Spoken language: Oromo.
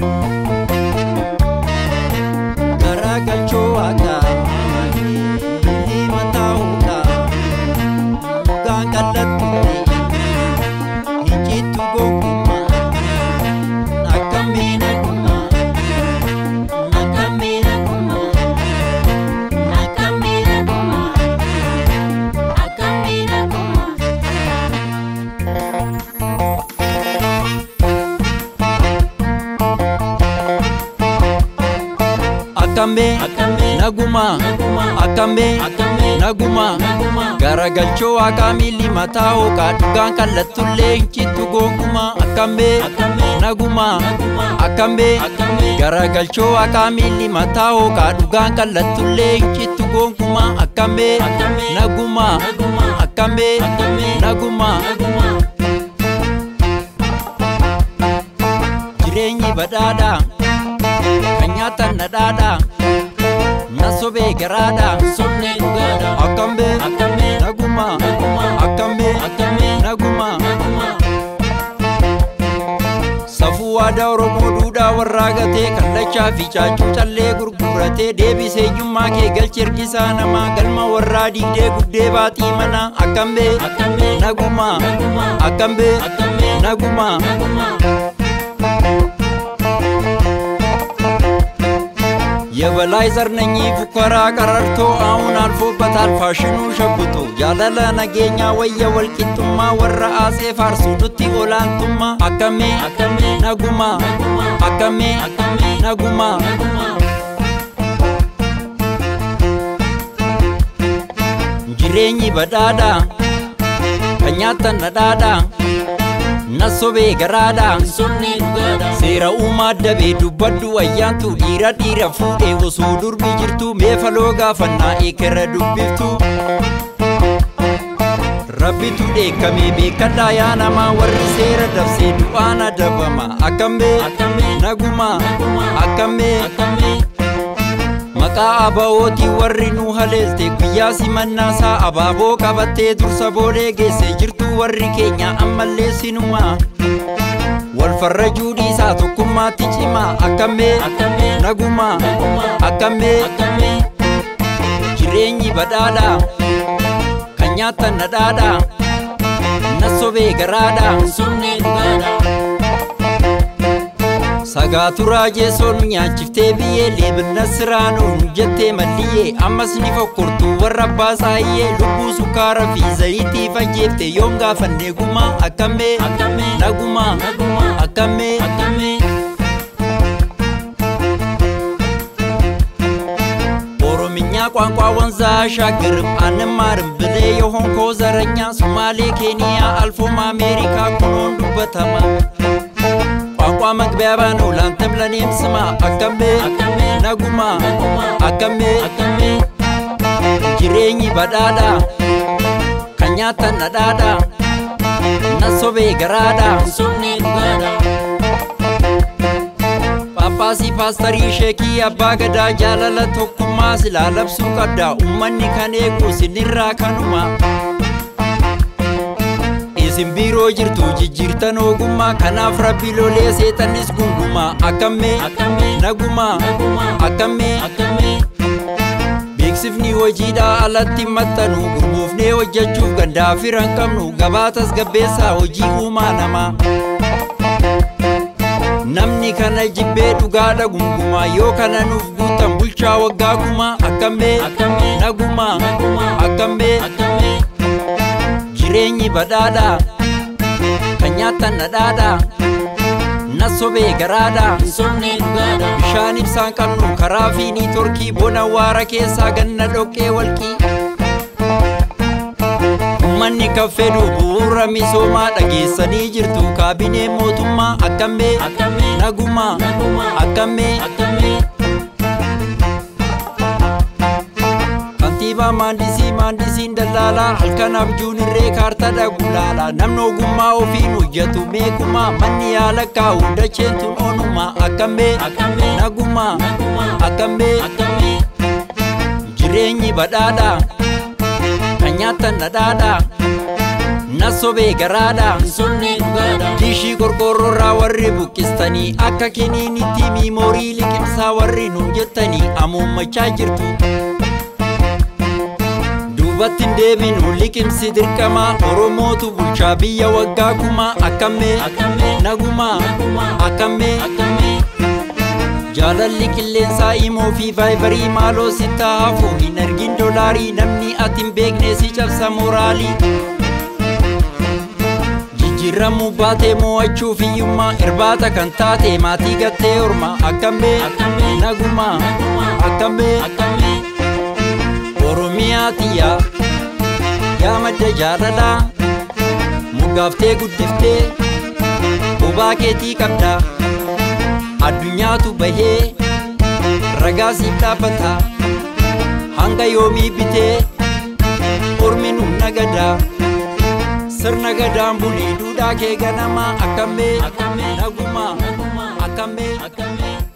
garagalchoo waaqa bilii mataa hooqa dhugaan qallattutti icciittu gonkumaa akkamii nagumaa akkamii nagumaa akkamii nagumaa akkamii nagumaa. Akkamee naguma akkamee naguma garagalchoo waaqaa miilli mataa hooqaa dhugaan kallattullee hincittu gonkumaa akkamee naguma akkamee garagalchoo waaqaa miilli mataa hooqaa dhugaan kallattullee hincittu gonkumaa akkamee naguma akkamee naguma. jireenyi badhaadhaa kan nyaatan nadhaadhaa na sobee garaadhaa Somnee dhugaadha. akkambee Akkambee. naguma Naguma. akkambee Akkambee. naguma Naguma. safuu waadaa oromoo duudhaa warraa gatee kallachaa fi caacuu callee gurguratee deebisee eenyummaa kee galchi ergisaa namaa galma warraa diigdee guddee baaxii mana akkambee Akkambee. naguma Naguma. akkambee Akkambee. naguma Naguma. የበላይ ዘርነኝ ፉከራ ቀረርቶ አሁን አልፎበታል ፋሽኑ ሸብቶ ያለለ ነገኛ ወየ ወልቂጡማ ወረ አጼ ፋርሱ ዱቲ ኦላንቱማ አከሜ Akkambee. ነጉማ Naguma. አከሜ Akkambee. ነጉማ Naguma. jireenyi badhaadha kan nyaatan nadhaadha na sobee garaadha Somnee dhugaadha. seera uumaa dabee dubbaddu ayyaantu dhiira dhiira fuudhee osoo durbi jirtu meefaloo gaafannaa eekera dubbiftu rabbitu dheekkamee beekadhaa yaa namaa warri seera dabsee du'aan adabama akkamee Akkambee. naguma Naguma. akkamee Akkambee. maqaa abaa'ootii warri nu haleelte guyyaa simannaasaa abaaboo qabattee dursa boolee geesse jirtu warri keenya ammallee sinuma wal farrajuu dhiisaa tokkummaatti cimaa akkamee Akkambee. naguma Naguma. akkamee Akkambee. jireenyi badhaadha kan nyaatan nadhaadha na sobee garaadha Somnee dhugaadha. Sagaaturaa jeesoon nyaachiftee biyyee leebinna siraanuun jettee malliyyee ammas ni fokkortu warra abbaa saayyee lubbuu sukkaara fi zayitii fajjeefte yoom gaafannee gumaa akkamee Akkambee. nagumaa Naguma. akkamee Akkambee. ኦሮምኛ ቋንቋ ወንዝ አሻግርም አንማርም ብሌ የሆንኮ ዘረኛ ሶማሌ ኬንያ አልፎም አሜሪካ ኩኖን ዱበተማ ቋንቋ መግቢያባ ነው ላንተም ለኔም ስማ አከሜ Akkambee. ነጉማ Naguma. አከሜ Akkambee. jireenyi badhaadha kan nyaatan nadhaadha na sobee garaadha Somnee dhugaadha. Paappaasii paastarii sheekii abbaa gadaa jaalala tokkummaa silaa labsuu qabda ummanni kan eegu sinirraa kanuma isin biiroo jirtu jijjiirtan ogummaa kanaaf rabbi lolee seexannis gungumaa akkamee Akkambee. nagumaa Naguma. akkamee Akkambee. beeksifni hojiidhaa alatti maxxanu gurguufnee hojjechuuf gandaa firan qabnu gabaa tasgabbeessaa hojii uumaa namaa namni kana jibbee dhugaadha gungumaa yoo kana nuuf guutan bulchaa waggaa gumaa akkamee Akkambee. nagumaa Naguma. akkamee Akkambee. jireenyi badhaadha kan nyaatan nadhaadha na sobee garaadha Somnee dhugaadha. bishaan ibsaan qabnu karaa fi niitorkii bona waara keessaa ganna dhoqqee walqii ummanni kan fedhu bu'uura misoomaa dhageessanii jirtu kaabinee mootummaa akkamee Akkambee. nagumaa Naguma. akkamee Akkambee. kantiibaa maandisii maandisiin dallaalaa halkan abjuun irree kaartadha gulaalaa namni ogummaa ofiin hojjetu meekumaa manni yaala kaa'u dacheen tun onumaa akkamee Akkambee. nagumaa Naguma. akkamee Akkambee. jireenyi badhaadha kan nyaatan nadhaadha na nasobee garaadha Sonnee dhugaadha. Diishii qorqoorroorraa warri buqqistanii akka kiniinitti miimoorii liqimsaa warri nuun jettanii amuummachaa jirtu. Duubatti hin deebinu liqimsi dirqamaa Oromootu bulchaa biyya waggaa kumaa akkamee Akkamee. nagumaa Nagumaa. akkamee Akkamee. jaalalli qilleensaa himoo fi vaayibarii maaloo sittaa hafu hin argin dolaarii namni ati hin beekne si cabsa mooraalii. jijjiiramuu baatee mo'achuuf hiyyummaa irbaata kan taate maatii gattee orma akkamee Akkamee. nagumaa Nagumaa. akkamee Akkamee. oromiyaa tiyyaa yaa madda jaalalaa muggaaftee guddiftee bobaa keetii qabda addunyaatu bahee ragaa siif dhaabbata hanga yoomii bitee ormi nu nagadaa sirna gadaan bulii duudhaa kee ganamaa akkamee Akkamee. nagumaa Nagumaa. akkamee Akkamee.